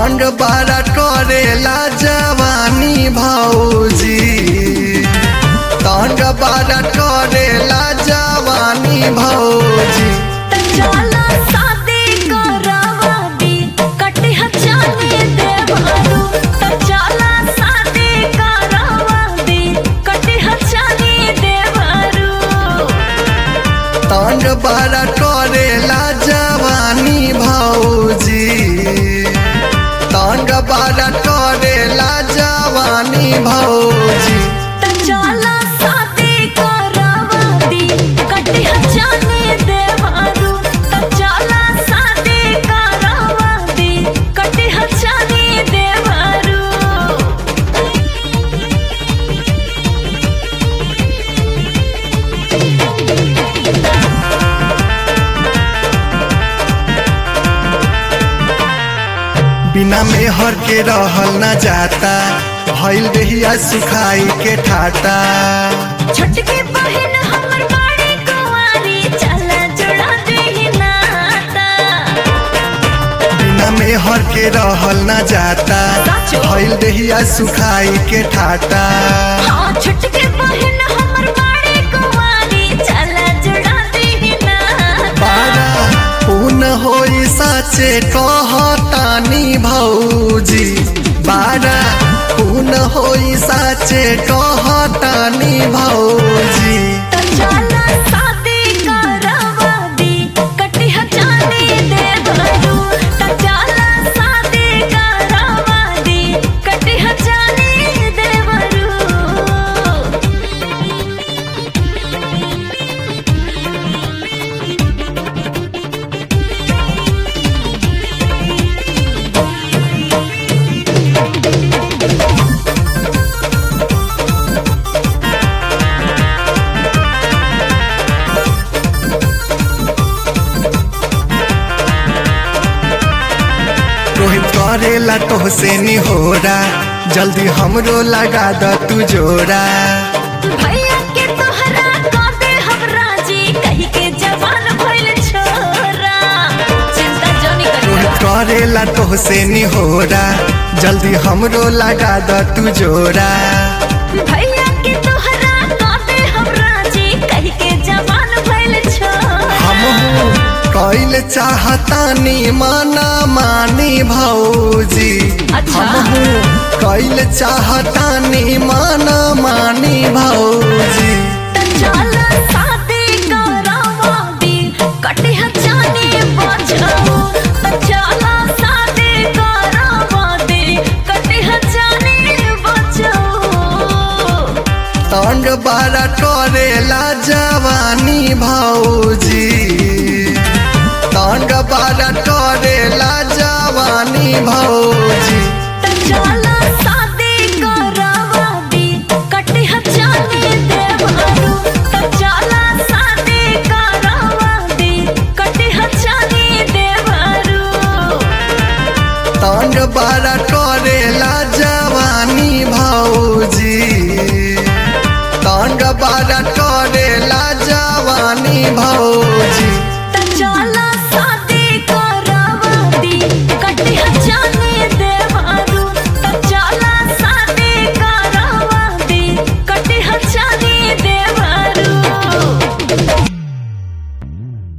तंड बारा करेला जवानी भौजी तंड बारा करेला जवानी भौजी त चला शादी करवा दी कटिहा जाने देवारू त चला शादी करवा दी कटिहा जाने देवारू तंड बारा करेला जवानी भौजी तंड बारा करेला जवानी भौजी त चला शादी करवा दी कटिहा जाने देवारू त चला शादी करवा दी कटिहा जाने देवारू बिना मेहर के रहल न जाता भइल देहिया सुखाई के ठाटा छोटकी बहन हमर बाड़ी कुंवारी चला जुड़ा देहि नाता बिना मेहर के रहल न जाता साचो। भइल देहिया सुखाई के ठाटा हाँ छोटकी बहन हमर बाड़ी कुंवारी चला जुड़ा देहि नाता बारा पून होई साचे कहतानी भौजी बारा पून होई साचे कहतानी भौजी त चला शादी करवा दी कटिहा जाने दे भरू त चला शादी करवा दी कटिहा जाने दे भरू रोहित करेला तोहसे निहोरा जल्दी हमरो लगा द तू जोड़ा भैया के तोहरा कांदे हम राजी कही के जवान भइल छोरा चिंता जोनी रोहित करिया करेला तोहसे निहोरा जल्दी हमरो लगा द तू जोड़ा भैया के तोहरा कांदे हम राजी कही के जवान भइल छोरा हमहू कैल चाहतानी माना मानी भौजी अच्छा। हमहू कैल चाहतानी माना मानी भौजी त चला शादी करवा दी कटिहा जाने बजाओ त चला शादी करवा दी कटिहा जाने बजाओ तंड बारा करेला जवानी भौजी तंड बारा करेला जवानी भौजी त चला शादी करवा दी कटिहा जाने देवारू त चला शादी करवा दी कटिहा जाने देवारू तंड बारा करेला जवानी भौजी तंड बारा करेला जवानी भौजी त चला शादी करवा दी कटिहा जाने देवारू त चला शादी करवा दी कटिहा जाने